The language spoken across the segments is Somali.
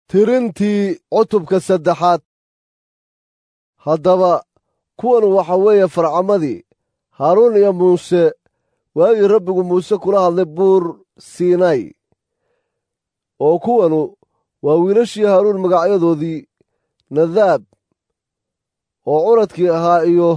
tirintii cutubka saddexaad haddaba kuwan waxa weeye farcamadii haaruun iyo muuse waagii rabbigu muuse kula hadlay buur siinay oo kuwanu waa wiilashii haaruun magacyadoodii nadaab oo curadkii ahaa iyo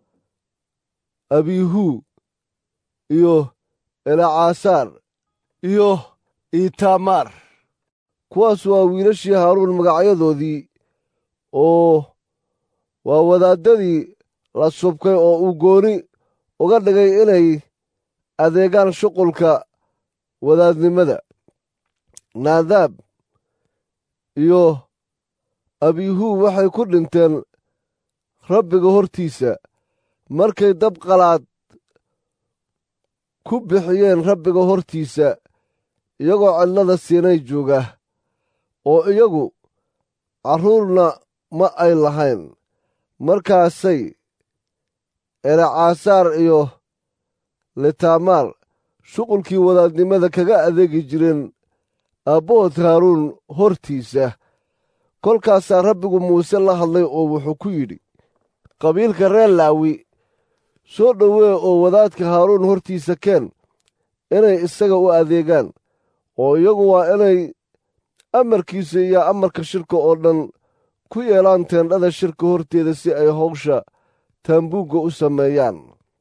abihu iyo elacaasaar iyo itamaar kuwaas waa wiilashii haaruun magacyadoodii oo waa wadaaddadii la subkay oo uu gooni uga dhigay inay adeegaan shuqulka wadaadnimada naadaab iyo abihu waxay ku dhinteen rabbiga hortiisa markay dab qalaad ku bixiyeen rabbiga hortiisa iyagoo cidlada siinay jooga oo iyagu carruurna ma ay lahayn markaasay elacaasaar iyo litamaar shuqulkii wadaadnimada kaga adeegi jireen aabbahood haaruun hortiisa kolkaasaa rabbigu muuse la hadlay oo wuxuu ku yidhi qabiilka reer laawi soo dhowee oo wadaadka haaruun hortiisa keen inay isaga u adeegaan oo iyagu waa inay amarkiisa iyo amarka shirka oo dhan ku yeelaan teendhada shirka horteeda si ay howsha taambuugga u sameeyaan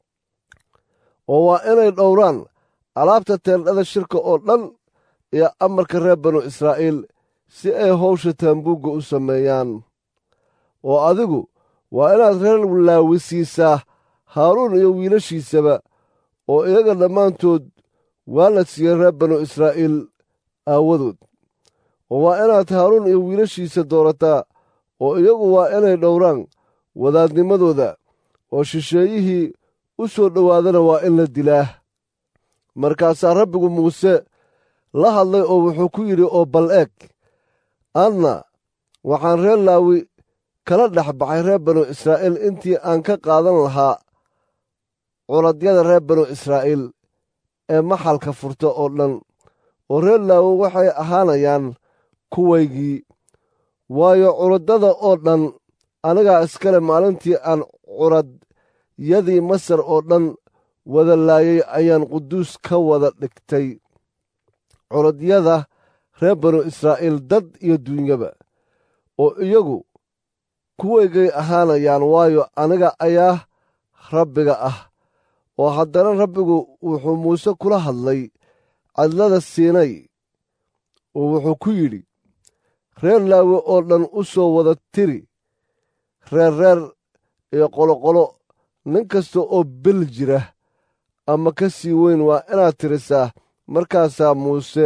oo waa inay dhowraan alaabta teendhada shirka oo dhan iyo amarka reer banu israa'iil si ay howsha taambuugga u sameeyaan oo adigu waa inaad reer laawi siisaa haaruun iyo wiilashiisaba oo iyaga dhammaantood waa la siiyey reer banu israa'iil aawadood oo waa inaad haaruun iyo wiilashiisa doorataa oo iyagu waa inay dhowraan wadaadnimadooda oo shisheeyihii u soo dhowaadana waa in la dilaa markaasaa rabbigu muuse la hadlay oo wuxuu ku yidhi oo bal eeg adna waxaan reer laawi kala dhex baxay reer banu israa'iil intii aan ka qaadan lahaa culadyada reer banu israa'iil ee maxalka furta oo dhan oo reer laawi waxay ahaanayaan kuwaygii waayo culaddada oo dhan anigaa iskale maalintii aan curadyadii masar oo dhan wada laayay ayaan quduus ka wada dhigtay culadyada reer banu israa'iil dad iyo duunyaba oo iyagu kuwaygay ahaanayaan waayo aniga ayaa rabbiga ah oo haddana rabbigu wuxuu muuse kula hadlay cadlada siinay oo wuxuu ku yidhi reer laawi oo dhan u soo wada tiri reer reer iyo qoloqolo nin kasta oo bel jira ama ka sii weyn waa inaad tirisaa markaasaa muuse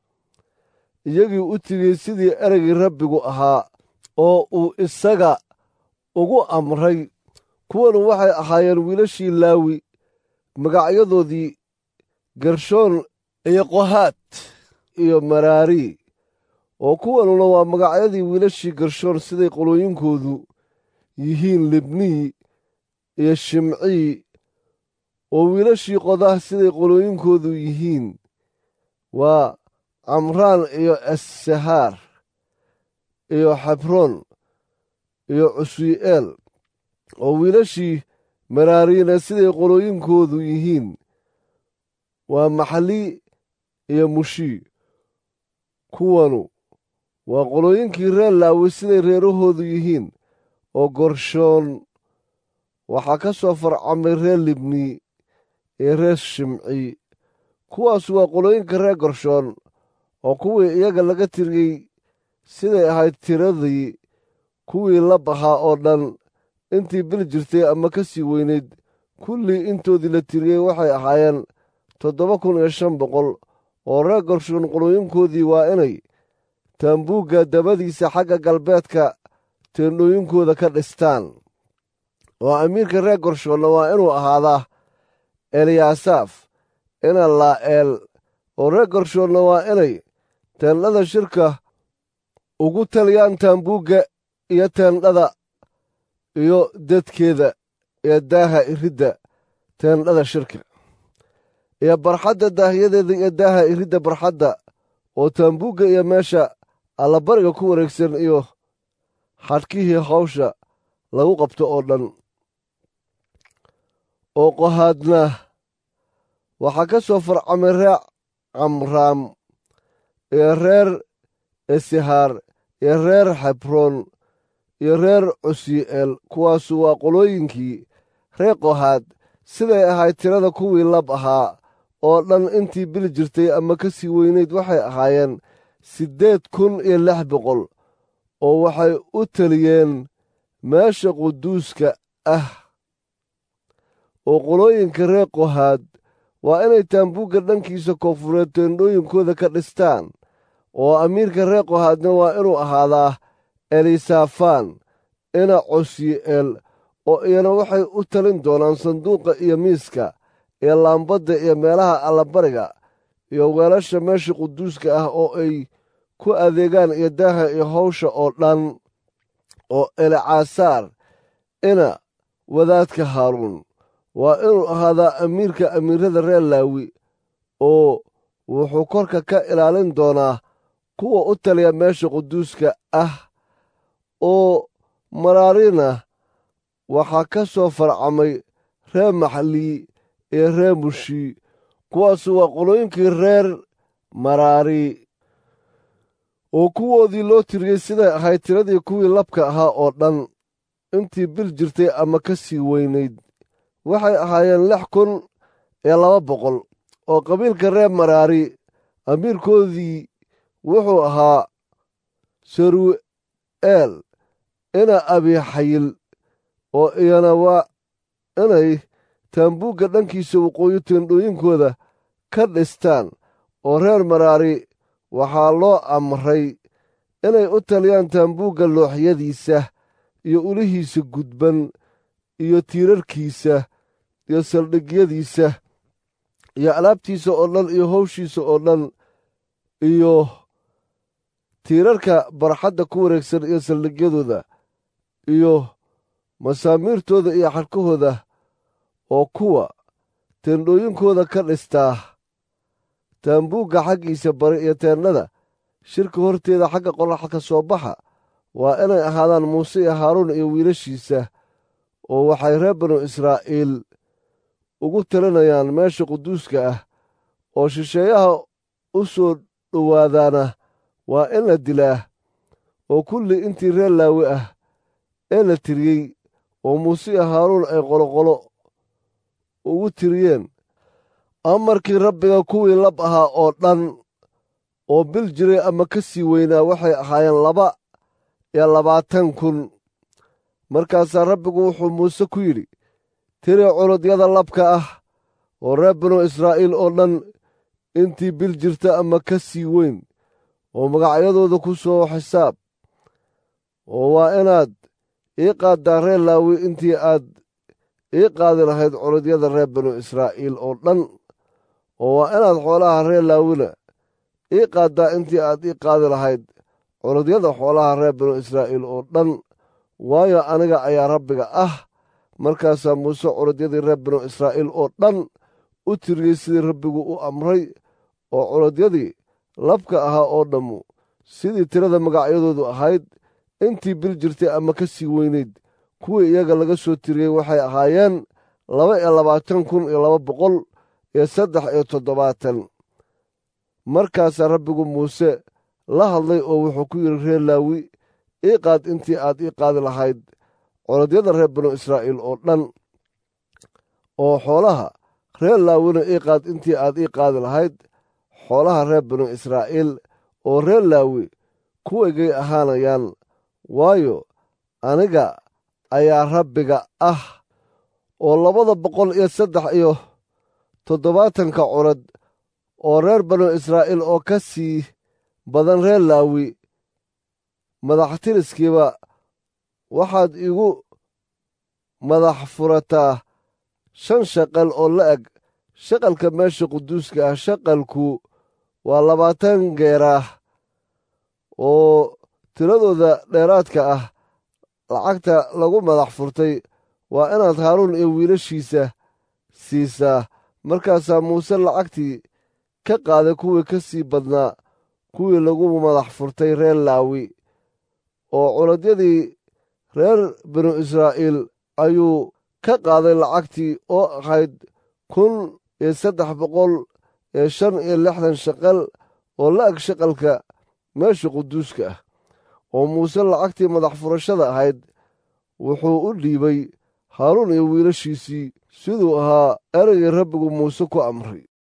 iyagii u tiriyey sidii ereygii rabbigu ahaa oo uu isaga ugu amray kuwanu waxay ahaayeen wiilashii laawi magacyadoodii gershoon iyo qohaad iyo maraari oo kuwanuna waa magacyadii wiilashii gershoon siday qolooyinkoodu yihiin libnii iyo shimcii oo wiilashii qodah siday qolooyinkoodu yihiin waa camraan iyo assahaar iyo xabroon iyo cuswi'eel oo wiilashii maraariina siday qolooyinkoodu yihiin waa maxali iyo mushii kuwanu waa qolooyinkii reer laawi siday reerahoodu yihiin oo gorshoon waxaa ka soo farcamay reer libni iyo reer shimci kuwaas waa qolooyinka reer gorshoon oo kuwii iyaga laga tiriyey siday ahayd tiradii kuwii la bahaa oo dhan intii bil jirtay ama ka sii weynayd kullii intoodii la tiriyey waxay ahaayeen toddoba kun iyo shan boqol oo reer gorshoon qolooyinkoodii waa inay taambuugga dabadiisa xagga galbeedka teendhooyinkooda ka dhistaan oo amiirka reer gorshoonna waa inuu ahaadaa eliyaasaaf ina laa'eel oo reer gorshoonna waa inay teendhada shirka ugu taliyaan taambuugga iyo teendhada iyo dadkeeda iyo daaha iridda teendhada shirka iyo barxadda daahyadeeda iyo daaha iridda barxadda oo taambuugga iyo meesha allabariga ku wareegsan iyo xadhkihii hawsha lagu qabto oo dhan oo qohaadna waxaa ka soo farcamay reer camraam iyo reer esihaar iyo reer xebroon iyo reer cusii'eel kuwaasu waa qolooyinkii reer qohaad siday ahayd tirada kuwii lab ahaa oo dhan intii bil jirtay ama ka sii weynayd waxay ahaayeen siddeed kun iyo lix boqol oo waxay u teliyeen meesha quduuska ah oo qolooyinka reer qohaad waa inay taambuugga dhankiisa koonfureed teendhooyinkooda ka dhistaan oo amiirka reer qohaadna waa inuu ahaadaa elisafaan ina cosyi'eel oo iyana waxay u talin doonaan sanduuqa iyo miiska iyo laambadda iyo meelaha allabariga iyo weelasha meesha quduuska ah oo ay ku adeegaan iyo daaha iyo hawsha oo dhan oo elicaasaar ina wadaadka haaruun waa inuu ahaadaa amiirka amiirada reer laawi oo wuxuu korka ka ilaalin doonaa kuwa u taliya meesha quduuska ah oo maraarina waxaa ka soo farcamay reer maxlii iyo reer mushi kuwaasu waa qolooyinkii reer maraari oo kuwoodii loo tiriyey siday ahayd tiradii kuwii labka ahaa oo dhan intii bil jirtay ama ka sii weynayd waxay ahaayeen lix kun iyo laba boqol oo qabiilka reer maraari amiirkoodii wuxuu ahaa saru'eel ina abixayil oo iyana waa inay taambuugga dhankiisa waqooyi teendhooyinkooda ka dhistaan oo reer maraari waxaa loo amray inay u taliyaan taambuugga looxyadiisa iyo ulihiisa gudban iyo tiirarkiisa iyo saldhigyadiisa iyo alaabtiisa oo dhan iyo howshiisa oo dhan iyo tiirarka barxadda ku wareegsan iyo saldhigyadooda iyo masaamiirtooda iyo xadhkahooda oo kuwa teendhooyinkooda ka dhistaa taambuugga xaggiisa bari iyo teennada shirka horteeda xagga qoraxa ka soo baxa waa inay ahaadaan muuse iyo haaruun iyo wiilashiisa oo waxay reer banu israa'iil ugu talinayaan meesha quduuska ah oo shisheeyaha u soo dhowaadaana waa in la dilaa oo kulli intii reer laawi ah ee la tiriyey oo muuse iyo haaruun ay qoloqolo ugu tiriyeen amarkii rabbiga kuwii lab ahaa oo dhan oo bil jiray ama ka sii weynaa waxay ahaayeen laba iyo labaatan kun markaasaa rabbigu wuxuu muuse ku yidhi tiri cunudyada labka ah oo reer banu israa'iil oo dhan intii bil jirta ama ka sii weyn oo magacyadooda ku soo xisaab oo waa inaad ii qaaddaa reer laawi intii aad ii qaadi lahayd cunudyada reer banu israa'iil oo dhan oo waa inaad xoolaha reer laawina ii qaaddaa intii aad ii qaadi lahayd cunudyada xoolaha reer banu israa'iil oo dhan waayo aniga ayaa rabbiga ah markaasaa muuse cunudyadii reer banu israa'iil oo dhan u tiriyey sidii rabbigu u amray oo cunudyadii labka ahaa oo dhammu sidii tirada magacyadoodu ahayd intii bil jirtay ama ka sii weynayd kuwii iyaga laga soo tiriyey waxay ahaayeen laba iyo labaatan kun iyo laba boqol iyo saddex iyo toddobaatan markaasaa rabbigu muuse la hadlay oo wuxuu ku yidhi reer laawi ii qaad intii aad ii qaadi lahayd coladyada reer banu israa'iil oo dhan oo xoolaha reer laawina ii qaad intii aad ii qaadi lahayd xoolaha reer banu israa'iil oo reer laawi kuwaygay ahaanayaan waayo aniga ayaa rabbiga ah oo labada boqol iyo saddex iyo toddobaatanka curad oo reer banu israa'iil oo ka sii badan reer laawi madaxtiriskiiba waxaad igu madax furataa shan shaqal oo la eg shaqalka meesha quduuska ah shaqalku waa labaatan geeraah oo tiradooda dheeraadka ah lacagta lagu madax furtay waa inaad haaruun iyo wiilashiisa siisaa markaasaa muuse lacagtii ka qaaday kuwii ka sii badnaa kuwii lagu madax furtay reer laawi oo culadyadii reer binu israa'iil ayuu ka qaaday lacagtii oo ahayd kun iyo saddex boqol iyo shan iyo lixdan shaqal oo la-eg shaqalka meesha quduuska ah oo muuse lacagtii madax furashada ahayd wuxuu u dhiibay haaruun iyo wiilashiisii siduu ahaa ereygii rabbigu muuse ku amray